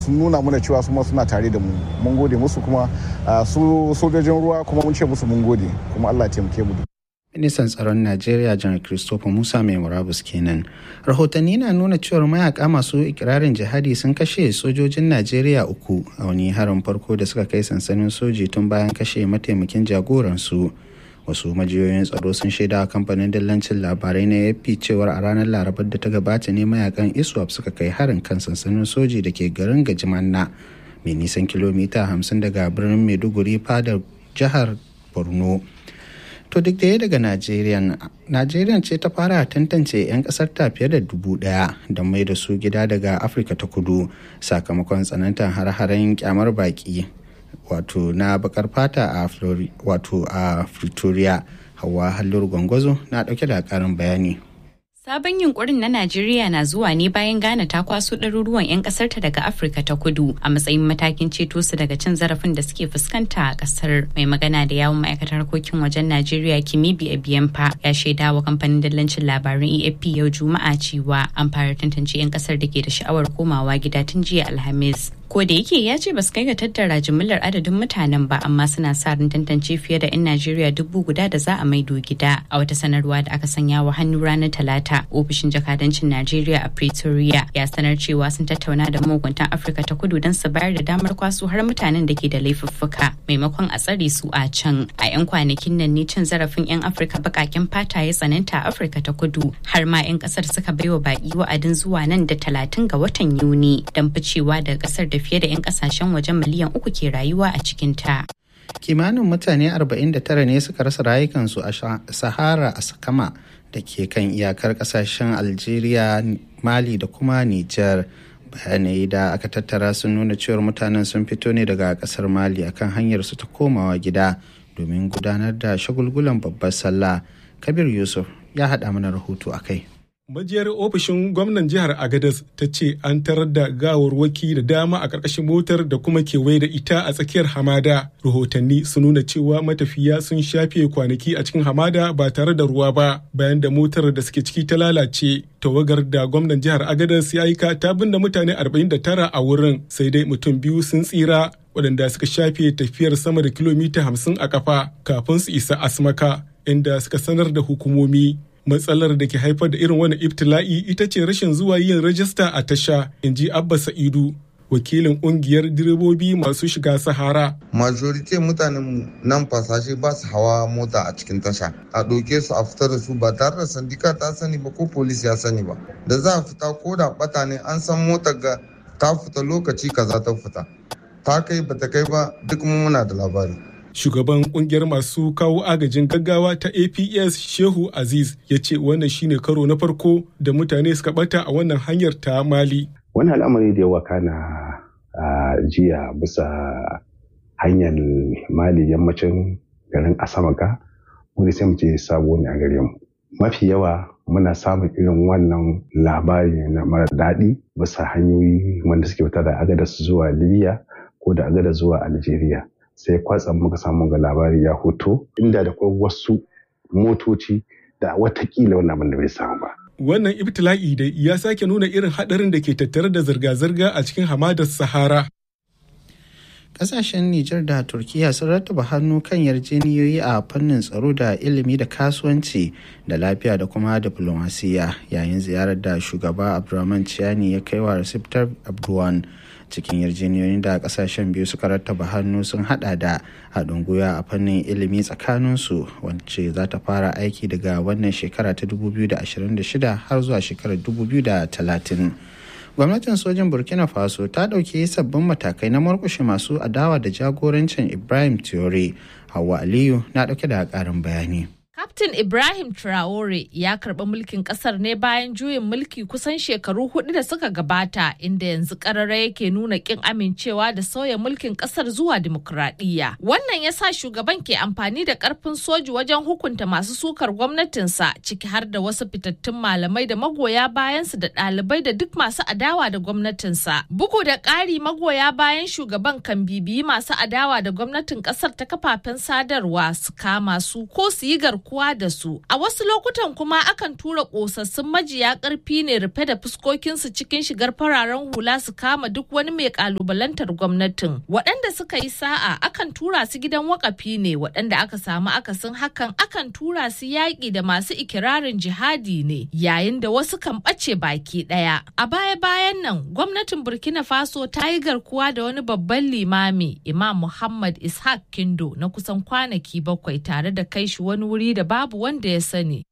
sun nuna mana cewa su ma suna tare da mu mun gode musu kuma su sojojin ruwa kuma mun ce musu mun gode kuma Allah ya taimake mu ministan tsaron najeriya janar christopher musa mai murabus kenan rahotanni na nuna cewar mayaka masu ikirarin jihadi sun kashe sojojin najeriya uku a wani harin farko da suka kai sansanin soji tun bayan kashe mataimakin jagoransu wasu majiyoyin tsaro sun shaida a kamfanin dillancin labarai na ap cewar a ranar larabar da ta gabata ne mayakan iswap suka kai harin kan sansanin soji da ke garin gajimanna mai nisan kilomita 50 daga birnin maiduguri fadar jihar borno to duk da daga najeriya najeriya ce ta fara tantance 'yan kasar ta fiye da dubu daya don mai da su gida daga afirka ta kudu sakamakon tsanantar har-haren kyamar baki wato na bakar fata a wato a pretoria hawa hallur gwangwazo na dauke da karin bayani Sabon yunkurin na Najeriya na zuwa ne bayan Ghana ta kwaso ɗaruruwan 'yan ƙasarta daga Afirka ta kudu a matsayin matakin ceto su daga cin zarafin da suke fuskanta a ƙasar. Mai magana da yawun ma'aikatar harkokin wajen Najeriya Kimibi Ebiyanfa ya shaida wa kamfanin dallancin labaran AFP yau Juma'a cewa an fara tantance 'yan ƙasar da ke da sha'awar komawa gida tun jiya Alhamis. Ko da yake ya ce ba su kai ga tattara jimillar adadin mutanen ba amma suna sa ran tantance fiye da 'yan Najeriya dubu guda da za a maido gida a wata sanarwa da aka sanya wa hannu ranar Talata. Ofishin jakadancin Najeriya a Pretoria ya sanar cewa sun tattauna da mahukuntan Afirka ta kudu don su bayar da damar kwaso har mutanen da ke da laifuffuka maimakon a tsare su a can. A 'yan kwanakin nan ne cin zarafin 'yan Afirka bakaken fata ya tsananta a Afirka ta kudu har ma 'yan kasar suka baiwa baki wa'adin zuwa nan da talatin ga watan Yuni don ficewa daga kasar da fiye da 'yan kasashen wajen miliyan uku ke rayuwa a cikinta. kimanin mutane 49 ne suka rasa rayukansu a sahara a sakama da ke kan iyakar kasashen algeria mali da kuma niger bayanai da aka tattara sun nuna cewar mutanen sun fito ne daga kasar mali akan hanyar su ta komawa gida domin gudanar da shagulgulan babbar sallah kabir yusuf ya haɗa mana rahoto a kai Majiyar ofishin gwamnan jihar Agadez ta ce an tarar da gawarwaki da dama a ƙarƙashin motar da kuma kewaye da ita a tsakiyar hamada. Rahotanni sun nuna cewa matafiya sun shafe kwanaki a cikin hamada ba tare da ruwa ba bayan da motar da suke ciki ta lalace. Tawagar da gwamnan jihar Agadez ya aika ta binne mutane 49 a wurin sai dai mutum biyu sun tsira waɗanda suka shafe tafiyar sama da kilomita 50 a kafa kafin su isa Asmaka inda suka sanar da hukumomi. matsalar da ke haifar da irin wani ibtila'i ita ce rashin zuwa yin rajista a tasha in ji abba sa'idu wakilin kungiyar direbobi masu shiga sahara majorite mutanen nan fasashe ba su hawa mota a cikin tasha a ɗauke su a fitar da su ba tare da sandika ta sani ba ko polis ya sani ba da za a fita ko da bata ne an san motar ga ta fita lokaci kaza ta fita ta kai bata kai ba duk muna da labari shugaban kungiyar masu kawo agajin gaggawa ta aps shehu aziz ya ce wannan shine karo na farko da mutane suka bata a wannan hanyar ta mali wani al'amari da yawa kana a jiya bisa hanyar mali yammacin garin asamaka wani sai mu ce sabo ne a gare mu mafi yawa muna samun irin wannan labari na mara daɗi bisa hanyoyi wanda suke fita da agadas zuwa libya ko da agadas zuwa algeria sai kwatsam muka samu ga labari ya hoto inda da kwai wasu motoci da watakila wannan abin da bai samu ba. Wannan ibtila'i da ya sake nuna irin haɗarin da ke tattare da zirga-zirga a cikin hamadar Sahara. Kasashen Nijar da Turkiya sun rattaba hannu kan yarjeniyoyi a fannin tsaro da ilimi da kasuwanci da lafiya da kuma diplomasiya yayin ziyarar da shugaba Abdulrahman Chiani ya kai wa Recep Tayyip Erdogan. cikin yarjejeniyoyin da kasashen biyu suka rattaba hannu sun hada da haɗin gwiwa a fannin ilimi tsakaninsu wacce za ta fara aiki daga wannan shekara ta 2026 har zuwa shekarar 2030 gwamnatin sojin burkina faso ta ɗauki sabbin matakai na murkushe masu adawa da jagorancin ibrahim Traore hawa aliyu na ɗauke da ƙarin bayani Kaftin Ibrahim Traore ya karɓi mulkin ƙasar ne bayan juyin mulki kusan shekaru hudu da suka gabata inda yanzu ƙarara yake nuna ƙin amincewa da sauya mulkin ƙasar zuwa dimokuraɗiyya. Wannan ya sa shugaban ke amfani da ƙarfin soji wajen hukunta masu sukar gwamnatinsa ciki har da wasu fitattun malamai da magoya bayansu da ɗalibai da duk masu adawa da gwamnatinsa. Bugu da ƙari magoya bayan shugaban kan bibiyi masu adawa da gwamnatin ƙasar ta kafafen sadarwa su kama su ko su yi garkuwa fama da su. A wasu lokutan kuma akan tura ƙosassun majiya ƙarfi ne rufe da fuskokinsu cikin shigar fararen hula su kama duk wani mai ƙalubalantar gwamnatin. Waɗanda suka yi sa'a akan tura su gidan wakafi ne waɗanda aka samu akasin hakan akan tura su yaƙi da masu ikirarin jihadi ne yayin da wasu kan ɓace baki ɗaya. A baya-bayan nan gwamnatin Burkina Faso ta yi garkuwa da wani babban limami Imam Muhammad Ishaq Kindo na kusan kwanaki bakwai tare da kai shi wani wuri da babu wanda ya sani.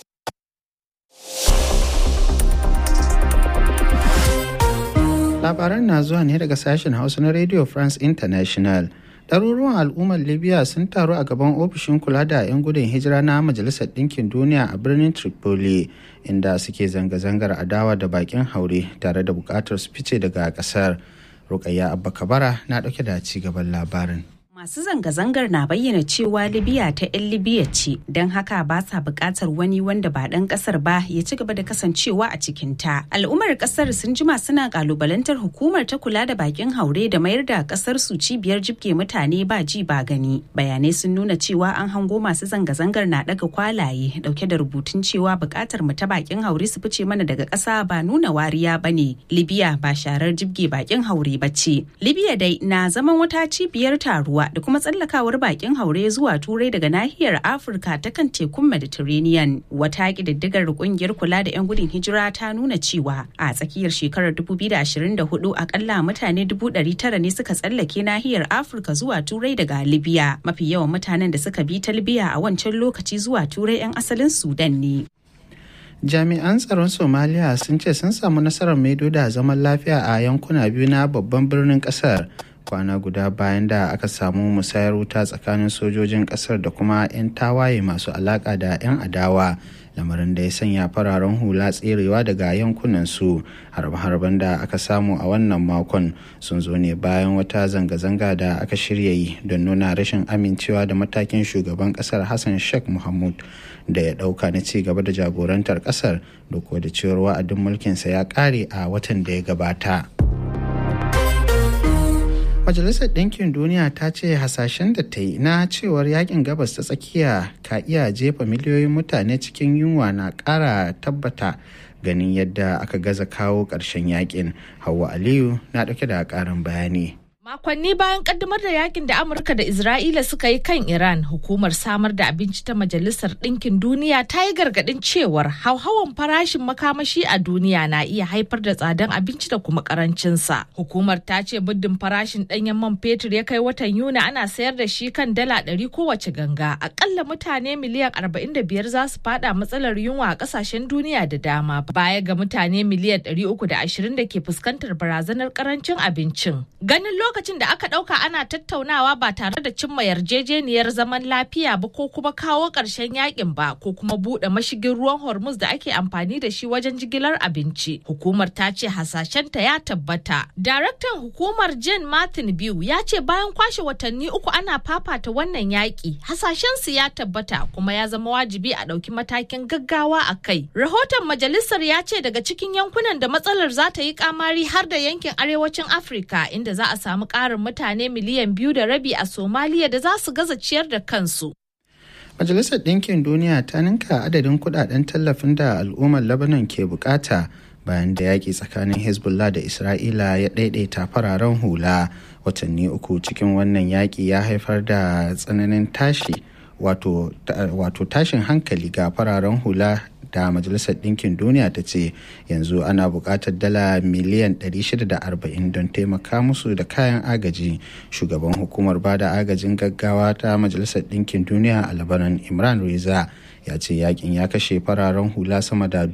Labaran na zuwa ne daga sashen Hausa na Radio France International. ɗaruruwan al'ummar libya sun taru a gaban ofishin kula da 'yan gudun hijira na majalisar ɗinkin duniya a birnin tripoli inda suke zanga-zangar adawa da bakin haure tare da buƙatar su fice daga ƙasar rukayya abba kabara na ɗauke da ci gaban labarin Masu zanga-zangar na bayyana cewa Libya ta 'yan Libya ce, don haka ba sa buƙatar wani wanda ba ɗan ƙasar ba ya ci gaba da kasancewa a cikinta. Al'ummar ƙasar sun jima suna ƙalubalantar hukumar ta kula da bakin haure da mayar da ƙasar su cibiyar jibge mutane ba ji ba gani. Bayanai sun nuna cewa an hango masu zanga-zangar na ɗaga kwalaye ɗauke da rubutun cewa buƙatar mu ta bakin haure su fice mana daga ƙasa ba nuna wariya ba ne. Libya ba sharar jibge bakin haure ba ce. Libya dai na zaman wata cibiyar taruwa da kuma tsallakawar bakin haure zuwa turai daga nahiyar afirka ta kan tekun mediterranean wata ƙididdigar kungiyar kula da 'yan gudun hijira ta nuna cewa a tsakiyar shekarar 2024 akalla mutane 900 ne suka tsallake nahiyar afirka zuwa turai daga libya mafi yawan mutanen da suka bi ta libya a wancan lokaci zuwa turai 'yan asalin sudan ne jami'an tsaron somaliya sun ce sun samu nasarar maido da zaman lafiya a yankuna biyu na babban birnin kasar kwana guda bayan da aka samu musayar wuta tsakanin sojojin kasar da kuma 'yan tawaye masu alaka da 'yan adawa lamarin da ya sanya fararen hula tserewa daga yankunan su harbe-harben da aka samu a wannan makon sun zo ne bayan wata zanga-zanga da aka shirya yi don nuna rashin amincewa da matakin shugaban kasar hassan sheikh muhammad da ya dauka na ci gaba da jagorantar kasar duk da cewar wa'adin mulkinsa ya kare a watan da ya gabata. Majalisar Ɗinkin Duniya ta ce hasashen da ta yi na cewar yakin gabas ta tsakiya ka iya jefa miliyoyin mutane cikin yunwa na ƙara tabbata ganin yadda aka gaza kawo ƙarshen yakin. Hauwa Aliyu na ɗauke da ƙarin bayani. Makonni bayan kaddamar da yakin da Amurka da Isra'ila suka yi kan Iran, hukumar samar da abinci ta Majalisar Ɗinkin Duniya ta yi gargaɗin cewar hauhawan farashin makamashi a duniya na iya haifar da tsadan abinci da kuma karancinsa. Hukumar ta ce muddin farashin ɗanyen man fetur ya kai watan Yuni ana sayar da shi kan dala ɗari kowace ganga. Akalla mutane miliyan arba'in da biyar za su fada matsalar yunwa a ƙasashen duniya da dama. Baya ga mutane miliyan ɗari uku da ashirin da ke fuskantar barazanar karancin abincin. Ganin lokacin da aka ɗauka ana tattaunawa ba tare da cimma yarjejeniyar zaman lafiya ba ko kuma kawo ƙarshen yakin ba ko kuma buɗe mashigin ruwan hormuz da ake amfani da shi wajen jigilar abinci hukumar ta ce hasashenta ya tabbata daraktan hukumar jen martin biyu ya ce bayan kwashe watanni uku ana fafata wannan yaƙi hasashensu ya tabbata kuma ya zama wajibi a ɗauki matakin gaggawa a kai rahoton majalisar ya ce daga cikin yankunan da matsalar za ta yi kamari har da yankin arewacin afirka inda za a samu ƙarin mutane miliyan biyu da rabi a somaliya da za su gaza ciyar da kansu Majalisar Ɗinkin Duniya ta ninka adadin kudaden tallafin da al'ummar Lebanon ke bukata bayan da yaƙi tsakanin Hezbollah da Isra'ila ya ɗaiɗaita fararen hula watanni uku cikin wannan yaƙi ya haifar da tsananin tashi wato tashin hankali ga fararen hula da majalisar ɗinkin duniya ta ce yanzu ana buƙatar dala miliyan 640 don taimaka musu da kayan agaji shugaban hukumar bada agajin gaggawa ta majalisar ɗinkin duniya a labaran imran reza ya ce yakin ya kashe fararen hula sama da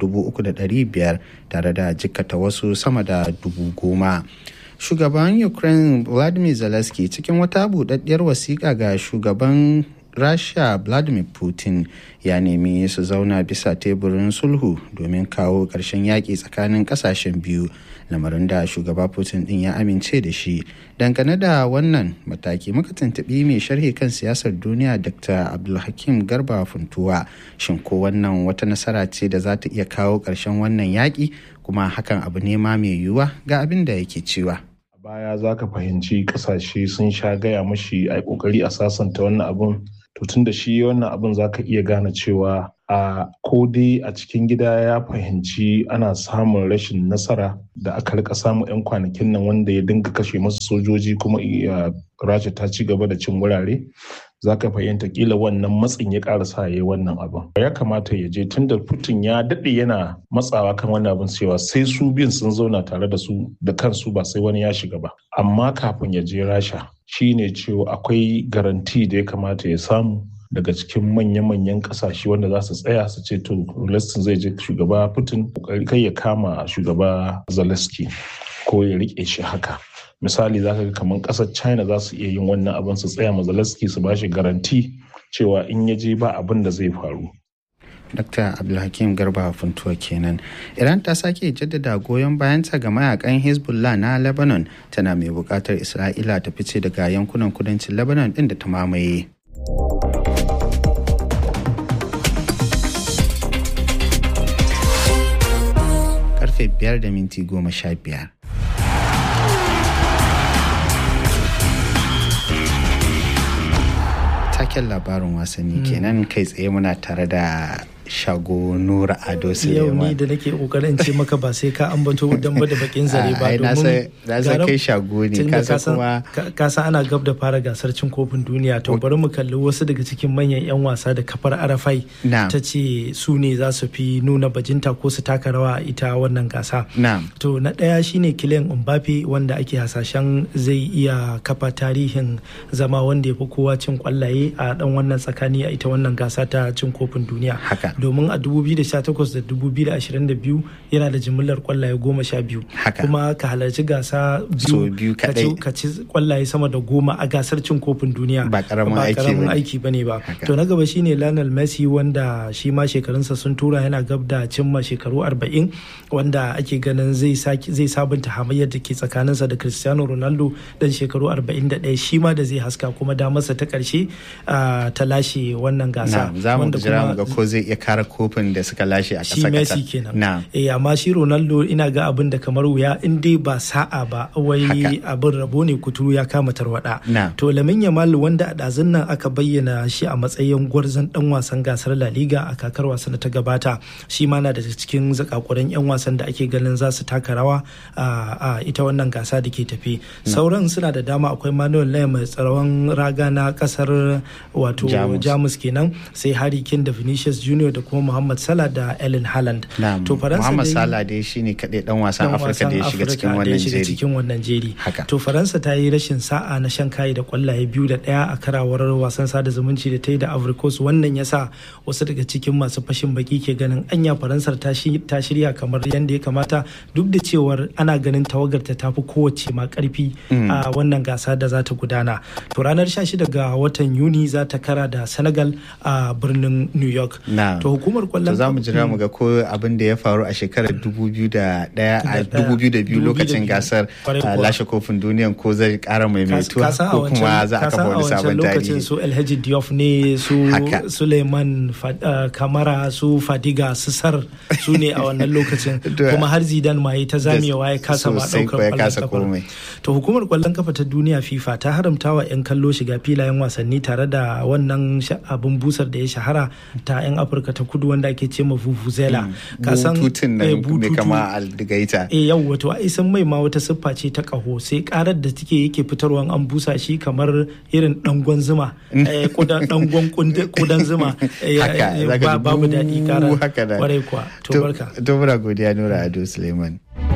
3,500 tare da jikkata wasu sama da dubu goma. shugaban ukraine vladimir zelensky cikin wata buɗaɗɗiyar wasiƙa ga shugaban rasha vladimir putin ya nemi su zauna bisa teburin sulhu domin kawo ƙarshen yaƙi tsakanin ƙasashen biyu lamarin da shugaba putin din ya amince da shi dangane da wannan mataki muka tuntuɓi mai sharhi kan siyasar duniya dr abdulhakim garba funtuwa shin ko wannan wata nasara ce da za ta iya kawo ƙarshen wannan yaƙi kuma hakan abu ne ma mai yiwuwa ga abin da yake cewa baya za ka fahimci kasashe sun sha gaya mashi a kokari a sasanta wannan abun to tun da shi wannan abin za ka iya gane cewa a ko dai a cikin gida ya fahimci ana samun rashin nasara da aka rika samu 'yan kwanakin nan wanda ya dinga kashe masu sojoji kuma rasha ta ci gaba da cin wurare za ka fahimta kila wannan matsin ya ƙara sa ya yi wannan abin ya kamata ya je tunda putin ya daɗe yana matsawa kan wannan abin cewa sai su biyun sun zauna tare da su da kansu ba sai wani ya shiga ba amma kafin ya je rasha shine cewa akwai garanti da ya kamata ya samu daga cikin manya-manyan kasashe wanda za su tsaya su ce to Lestin zai je shugaba Putin kai ya kama shugaba Zelensky ko ya rike shi haka misali za ka ga kamar kasar china za su iya yin wannan abin su tsaya ma Zelensky su ba shi garanti cewa in ya je ba abin da zai faru Dr. Abdulhakim Garba Funtuwa kenan. Iran ta sake jaddada goyon bayanta ga mayakan Hezbollah na Lebanon tana mai bukatar Isra'ila ta fice daga yankunan kudancin Lebanon din da ta mamaye. Karfe biyar da minti goma sha biyar. Taken labarin wasanni kenan kai tsaye muna tare da shago nura ado yau ni da nake kokarin ce maka ba sai ka ambato dan ba da bakin zare ba domin na san kai shago ne ka kuma ka san ana gab da fara gasar cin kofin duniya to bari mu kalli wasu daga cikin manyan yan wasa da kafar arafai ta ce su ne za su fi nuna bajinta ko su taka rawa a ita wannan gasa to na daya shine Kylian Mbappe wanda ake hasashen zai iya kafa tarihin zama wanda ya fi kowa cin kwallaye a dan wannan tsakani a ita wannan gasa ta cin kofin duniya haka domin a 2018 da 2022 yana da jimillar kwallaye goma sha biyu kuma ka halarci gasa biyu ka ci kwallaye sama da goma a gasar cin kofin duniya ba karamin aiki ba ne ba to na gaba shine Lionel Messi wanda shi ma shekarunsa sun tura yana gab da cimma shekaru 40 wanda ake ganin zai zai sabunta hamayyar da ke tsakaninsa da Cristiano Ronaldo dan shekaru 41 shi ma da zai haska kuma damarsa ta karshe ta lashe wannan gasa wanda kuma ga ko zai iya kara kofin da suka lashe a ƙasa Messi kenan. Eh amma shi Ronaldo ina ga abin da kamar wuya in dai ba sa'a ba wai abin rabo ne kuturu ya kama tarwada. To Lamin Yamal wanda a ɗazun nan aka bayyana shi a matsayin gwarzon dan wasan gasar La Liga a kakar wasan da ta gabata shi ma na da cikin zakakuran 'yan wasan da ake ganin za su taka rawa a ita wannan gasa da ke tafi. Sauran suna da dama akwai Manuel Neuer mai tsaron raga na kasar wato Jamus kenan sai Harry Kane da Vinicius Junior da kuma Muhammad Salah da Ellen Haaland. To Faransa Muhammad Salah dai shine kaɗai dan wasan Afirka da ya shiga cikin wannan jeri. cikin wannan jeri. Haka. To Faransa ta yi rashin sa'a na shan kayi da kwallaye biyu da ɗaya a karawar wasan sada zumunci da ta yi da Ivory Coast wannan yasa wasu daga cikin masu fashin baki ke ganin anya Faransar ta shirya kamar yadda ya kamata duk da cewar ana ganin tawagarta ta fi kowace ma karfi a wannan gasa da za ta gudana. To ranar 16 ga watan Yuni za ta kara da Senegal a birnin New York. to hukumar kwallon za mu jira mu ga ko abin da ya faru a shekarar 2001 a 2002 lokacin gasar lashe kofin duniya ko zai kara maimaituwa ko kuma za a kafa wani sabon tarihi lokacin su Alhaji Diop ne su Suleiman Kamara su Fadiga su Sar su ne a wannan lokacin kuma har Zidane ma ta zamewa ya kasa ma daukar kwallon kafa to hukumar kwallon kafa ta duniya FIFA ta haramta wa 'yan kallo shiga filayen wasanni tare da wannan abin busar da ya shahara ta 'yan afirka ta kudu wanda ake ce ma vuvuzela kasan bututun nan mai kama aldigaita eh yau wato ai san mai ma wata siffa ce ta kaho sai karar da take yake fitarwa an busa shi kamar irin dangon zuma dangon kudan zuma babu daɗi karar kwarai kuwa to barka to muna godiya nura ado suleiman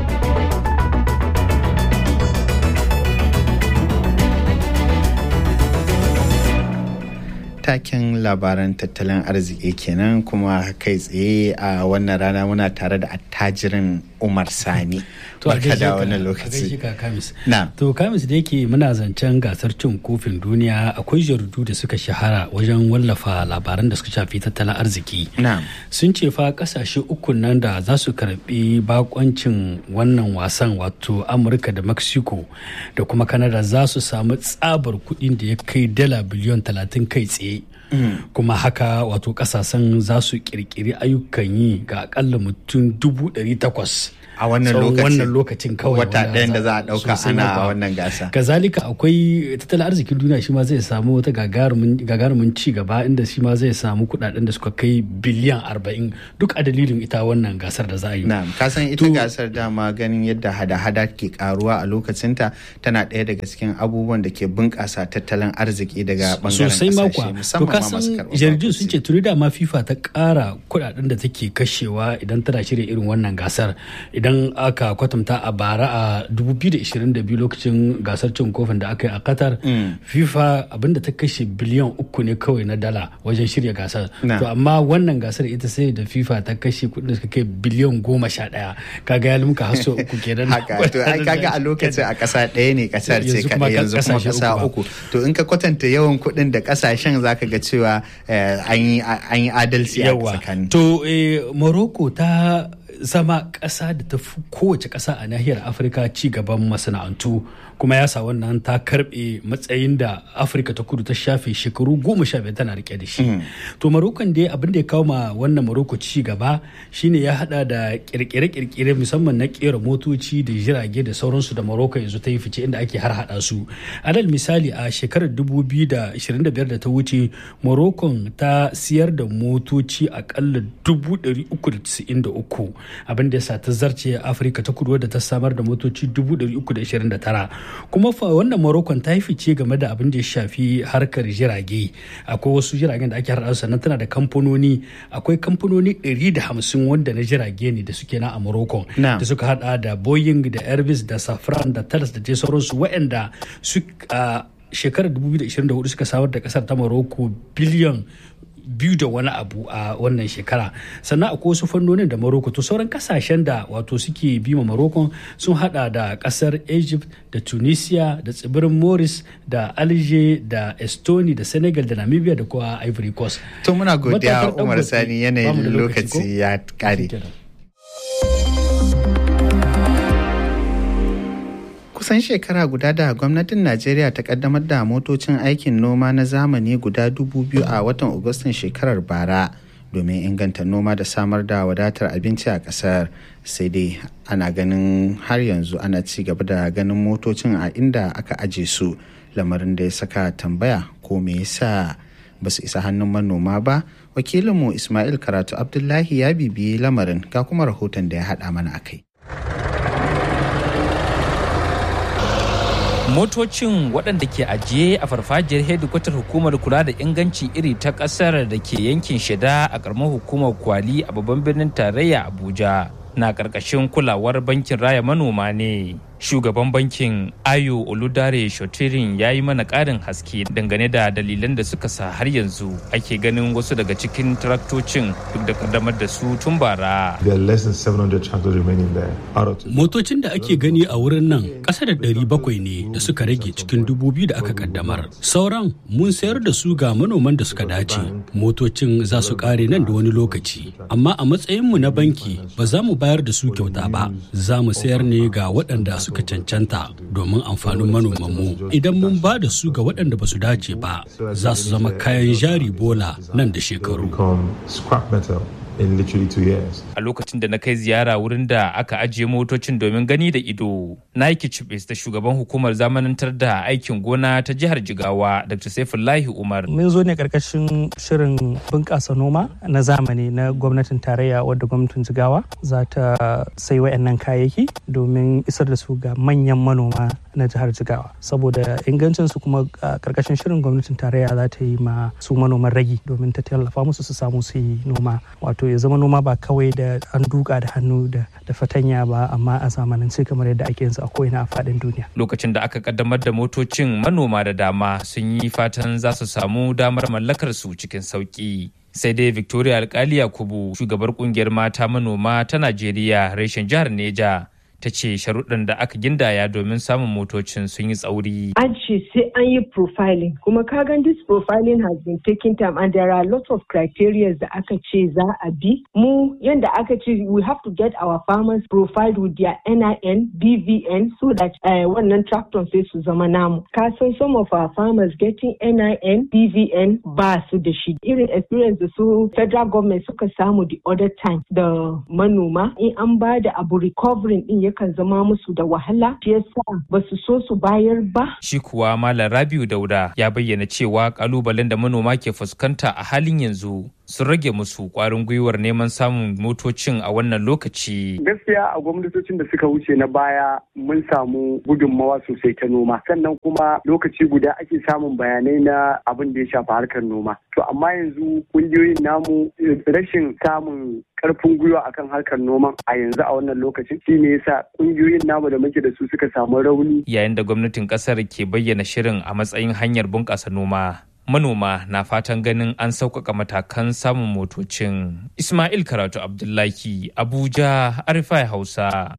taken labaran tattalin arziki kenan kuma kai tsaye a wannan rana muna tare da attajirin umar sani to a da wannan lokaci kamis to kamis da yake muna zancen gasar cin kofin duniya akwai jaridu da suka shahara wajen wallafa labaran da suka shafi tattalin arziki sun ce fa kasashe uku nan da za su karbi bakoncin wannan wasan wato amurka da mexico da kuma canada za su samu tsabar kuɗin da ya kai dala biliyon talatin kai tsaye kuma haka wato kasashen za su kirkiri ayyukan yi ga akalla mutum dubu ɗari takwas a wannan tsawon lokacin wannan lokacin kawai wata wanda ɗayan da za a ɗauka sosai ana ma kuwa. wannan gasa kazalika akwai tattalin arzikin duniya shi ma zai samu wata gagarumin gagarumin ci gaba inda shi ma zai samu kudaden da suka kai biliyan 40 duk a dalilin ita wannan gasar da za a yi Na'am, ka san ita gasar dama ganin yadda hada-hada ke karuwa a lokacinta tana ɗaya daga cikin abubuwan da ke bunƙasa tattalin arziki daga bangaren sosai ma kuwa ƙasashe to musamman ka ma san masu karɓar jaridun sun ce tuni da ma fifa ta ƙara kudaden da take kashewa idan tana shirya irin wannan gasar idan aka kwatanta a bara a 2022 lokacin gasar cin kofin da aka yi a qatar fifa abinda ta kashe biliyan uku ne kawai na dala wajen shirya gasar Na. to amma wannan gasar ita sai da fifa ta kashe kudin da suka kai biliyan goma sha ɗaya kaga ya limka haso uku kenan haka to ai kaga a lokacin a ƙasa ɗaya ne ƙasar ce Yanzu kuma kaɗai yanzu kuma ƙasashe ƙasa uku uku to in ka kwatanta yawan kuɗin da ƙasashen zaka ga cewa eh, an yi an yi adalci a yawa tsakani to eh, morocco ta zama ƙasa da ta fi kowace ƙasa a nahiyar afirka ci gaban masana'antu kuma ya sa wannan ta karɓe matsayin da afirka ta kudu ta shafe shekaru goma sha biyar tana rike da shi to marokon dai abin da ya kawo ma wannan maroko ci gaba shine ya hada da kirkire-kirkire musamman na kera motoci da jirage da sauransu da maroko yanzu ta yi fice inda ake har hada su alal misali a shekarar 2025 da ta wuce morocco ta siyar da motoci akalla 393 abin da ya sa ta zarce afirka ta kudu wadda ta samar da motoci 329 kuma fa wannan morocco ta yi fice game da abin da ya shafi harkar jirage akwai wasu jiragen da ake harɗa sannan tana da kamfanoni akwai kamfanoni 150 wanda na jirage ne da suke na a morocco Na'am. da suka hada da boeing da airbus da safran da thales da dai sauransu waɗanda su a shekarar 2024 suka samar da kasar ta morocco biliyan biyu da wani abu a wannan shekara sannan akwai wasu fannonin da Morocco to sauran kasashen da wato suke bima Morocco sun hada da kasar Egypt da Tunisia da tsibirin Maurice da Alger da Estonia da Senegal da Namibia da kuma Ivory Coast to muna godiya Matatar Umar Dangote, Sani bamu da yanayin lokaci ko? lokaci ya kare kusan shekara guda da gwamnatin najeriya ta kaddamar da motocin aikin noma na zamani guda dubu biyu a watan agustan shekarar bara domin inganta noma da samar da wadatar abinci a kasar sai dai ana ganin har yanzu ana ci gaba da ganin motocin a inda aka aje su lamarin da ya saka tambaya ko me yasa ba su isa hannun manoma ba wakilinmu ismail karatu abdullahi ya bibiyi lamarin ga kuma rahoton da ya haɗa mana a kai motocin waɗanda ke ajiye a farfajiyar hedikwatar hukumar kula da ingancin iri ta ƙasar da ke yankin shida a ƙaramar hukumar kwali a babban birnin tarayya abuja na ƙarƙashin kulawar bankin raya manoma ne shugaban bankin ayo oludare shotirin ya yi mana ƙarin haske dangane da dalilan da suka sa har yanzu ake ganin wasu daga cikin traktocin duk da kaddamar da su tun bara There are less than 700 tractors remaining there. Out of Motocin da ake gani a wurin nan ƙasa da ɗari bakwai ne da suka rage cikin dubu biyu da aka kaddamar. Sauran mun sayar da su ga manoman da suka dace. Motocin za su ƙare nan da wani lokaci. Amma a matsayinmu na banki ba za mu bayar da su kyauta ba. Za mu sayar ne ga waɗanda suka cancanta domin amfanin manomanmu. Idan mun ba da su ga waɗanda ba su dace ba, za su zama kayan jari bola nan da shekaru. become scrap metal in literally two years. a lokacin da na kai ziyara wurin da aka ajiye motocin domin gani da ido na yi kicibis da shugaban hukumar zamanantar da aikin gona ta jihar jigawa dr saifullahi umar mun zo ne karkashin shirin bunƙasa noma na zamani na gwamnatin tarayya wadda gwamnatin jigawa za ta sai wayannan kayayyaki domin isar da su ga manyan manoma na jihar jigawa saboda ingancin su kuma a karkashin shirin gwamnatin tarayya za ta yi ma su manoman ragi domin ta tallafa musu su samu su yi noma wato ya zama noma ba kawai da an duka da hannu da da fatanya ba amma a zamanance kamar yadda ake yanzu a ko'ina a faɗin duniya lokacin da aka kaddamar da motocin manoma da dama sun yi fatan za su samu damar mallakar su cikin sauki sai dai victoria alkali yakubu shugabar kungiyar mata manoma ta najeriya reshen jihar neja ta ce sharuɗan da aka gindaya domin samun motocin sun yi tsauri. An ce sai an yi profiling kuma kagan this profiling has been taking time and there are lots of criteria da aka ce za a bi. Mu yanda aka ce we have to get our farmers profiled with their NIN, BVN so that uh, wannan tractor sai su zama namu. Ka san some of our farmers getting NIN, BVN ba su da shi. Irin experience da su federal government suka samu the other time da manoma in an ba da abu recovering din yakan zama musu da wahala shi yasa ba su so su bayar ba. Shi kuwa Malam Rabiu Dauda ya bayyana cewa kalubalen da manoma ke fuskanta a halin yanzu sun rage musu kwarin gwiwar neman samun motocin a wannan lokaci. Gaskiya a gwamnatocin da suka wuce na baya mun samu gudunmawa sosai ta noma sannan kuma lokaci guda ake samun bayanai na abin da ya shafi harkar noma. To amma yanzu kungiyoyin namu rashin samun karfin gwiwa akan harkar noman a yanzu a wannan lokacin shi ne yasa kungiyoyin namu da muke da su suka samu rauni. Yayin da gwamnatin kasar ke bayyana shirin a matsayin hanyar bunƙasa noma. manoma na fatan ganin an sauƙaƙa matakan samun motocin. Ismail Karatu Abdullahi, Abuja, Arifai Hausa.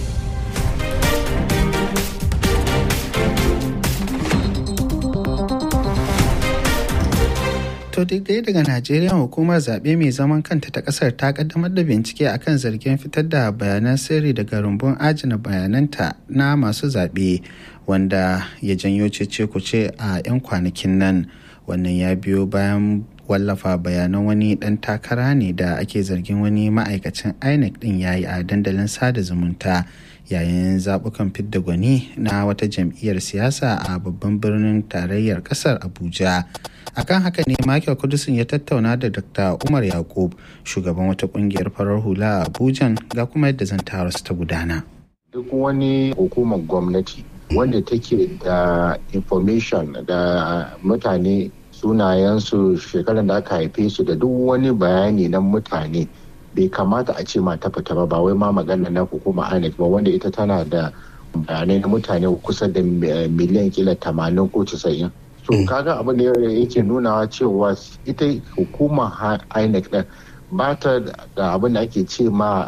To duk dai daga Najeriya hukumar zaɓe mai zaman kanta ta ƙasar ta ƙaddamar da bincike akan zargin fitar da bayanan sirri daga rumbun ajina bayananta na masu zaɓe wanda ya janyo cece kuce a 'yan kwanakin nan. wannan ya biyo bayan wallafa bayanan wani dan takara ne da ake zargin wani ma'aikacin inec din yayi a dandalin sada zumunta yayin zabukan fidda gwani na wata jam'iyyar siyasa a babban birnin tarayyar kasar abuja akan haka ne michael kudusin ya tattauna da dr umar yakub shugaban wata kungiyar farar hula a abuja ga kuma yadda zan su ta gudana duk wani hukumar gwamnati wanda take da information da mutane sunayensu shekarar da aka haife su da duk wani bayani na mutane bai kamata a ce ma ta fita ba ba wai ma magana na hukuma INEC ba wanda ita tana da bayanai na mutane kusa da miliyan kila tamanin ko casa'in so kaga abin da yake nunawa cewa ita hukumar INEC din ba ta da abin da ake ce ma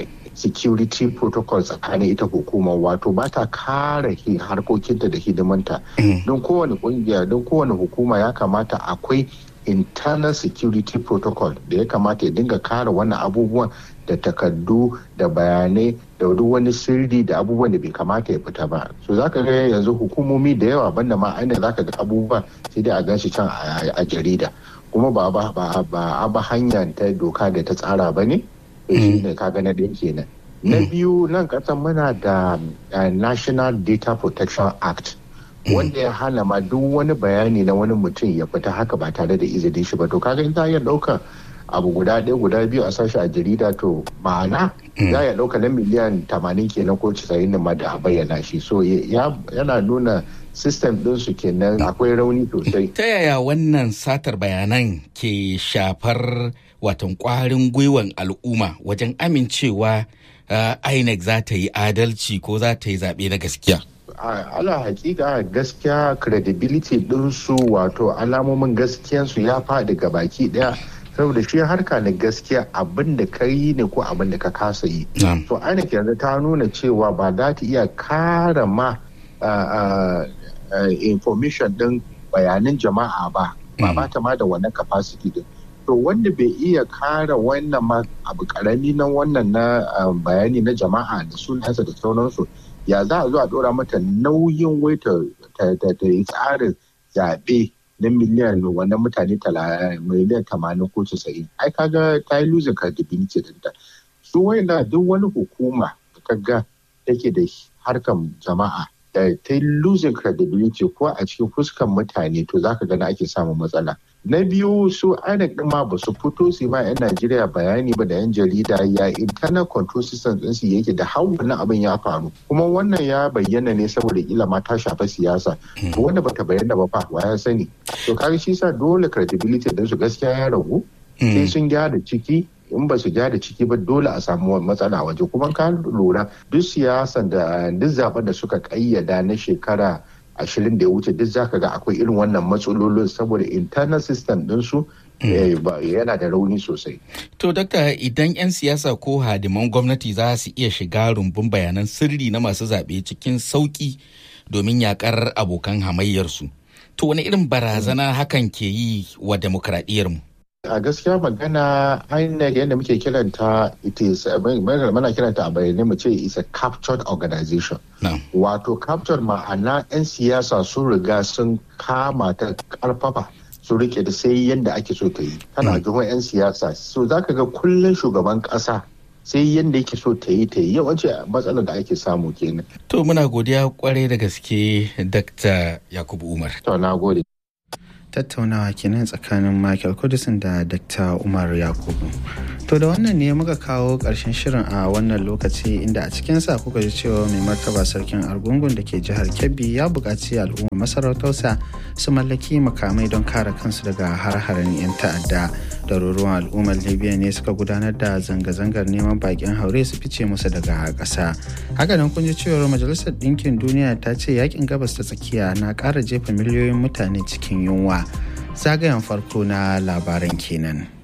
security protocol tsakanin ita hukumar wato ba ta kare harkokinta da hidimanta don kowane kungiya don kowane hukuma ya kamata akwai internal security protocol da ya kamata ya dinga kare wannan abubuwan da takardu da bayanai da duk wani sirri da abubuwan da bai kamata ya fita ba so zaka ga yanzu hukumomi da yawa banda ma ainihin zaka ga abubuwa sai dai a gan shi can a jarida kuma ba ba ba hanya ta doka da ta tsara ba ne shi ne kaga na ɗaya kenan na biyu nan kasan muna da national data protection act wanda ya hana ma duk wani bayani na wani mutum ya fita haka ba tare da izinin shi ba to kaga in ta iya ɗaukan abu guda ɗaya guda biyu a sashi a jarida to ma'ana za ya ɗauka na miliyan tamanin kenan ko casa'in da ma da a bayyana shi so yana nuna system ɗinsu kenan akwai rauni sosai. Ta yaya wannan satar bayanan ke shafar watan kwarin gwiwan al'umma wajen amincewa INEC za ta yi adalci ko za ta yi zaɓe na gaskiya? ala hakika gaskiya credibility ɗinsu wato alamomin gaskiyansu ya faɗi ga baki ɗaya saboda shi harka na gaskiya abin da ka yi ne ko abin da ka kasa yi. So INEC yanzu ta nuna cewa ba za ta iya kara ma information ɗin bayanan jama'a ba ba ba ta ma da wannan capacity din. to wanda bai iya kara wannan ma abu karami na wannan na bayani na jama'a da sunansa da sauransu ya za a zo a dora mata nauyin wai ta yi tsarin zaɓe na miliyan wannan mutane miliyan tamanin ko casa'in ai kaga ta yi losing credibility dinta su wayanda duk wani hukuma da kaga take da harkar jama'a da ta yi losing credibility ko a cikin fuskan mutane to zaka gana ake samun matsala na biyu su INEC din ma ba su fito su ma 'yan Najeriya bayani ba da 'yan jarida ya internal control system din su yake da har wannan abin ya faru kuma wannan ya bayyana ne saboda kila ma ta shafa siyasa wanda bata bayyana ba fa wa ya sani to kaga shi sa dole credibility din su gaskiya ya ragu sai sun gyara ciki in ba su gyara ciki ba dole a samu matsala waje kuma ka lura duk siyasan da duk zaben da suka kayyada na shekara ashirin da ya wuce duk zaka ga akwai irin wannan matsalolin saboda internal system ɗinsu yana da rauni sosai. To, dakta idan 'yan siyasa ko hadiman gwamnati za su iya shiga rumbun bayanan sirri na masu zaɓe cikin sauƙi domin yakar abokan hamayyarsu. To, wani irin barazana hakan ke yi wa demokradiyyarmu? a gaskiya magana INEC yadda muke kiranta it is mana kiranta a bayyane mu ce is a captured organization wato captured ma'ana 'yan siyasa sun riga sun kama ta karfafa su rike da sai yadda ake so ta yi tana jihon 'yan siyasa so za ka ga kullum shugaban kasa sai yadda yake so ta yi ta yi yawanci matsalar da ake samu kenan. To muna godiya kwarai da gaske Dr. Yakubu Umar. To na gode. tattaunawa kenan tsakanin Michael Kudisin da Dr. Umar Yakubu. To da wannan ne muka kawo ƙarshen shirin a wannan lokaci inda a cikinsa kuka ji cewa mai martaba sarkin argungun da ke jihar Kebbi ya buƙaci al'umma masarautarsa su mallaki makamai don kare kansu daga har-haren 'yan ta'adda. Daruruwan al'ummar Libya ne suka gudanar da zanga-zangar neman bakin haure su fice musu daga ƙasa. Hakanan kun ji cewar Majalisar Ɗinkin Duniya ta ce yakin gabas ta tsakiya na ƙara jefa miliyoyin mutane cikin yunwa. zagayen farko na labaran kenan.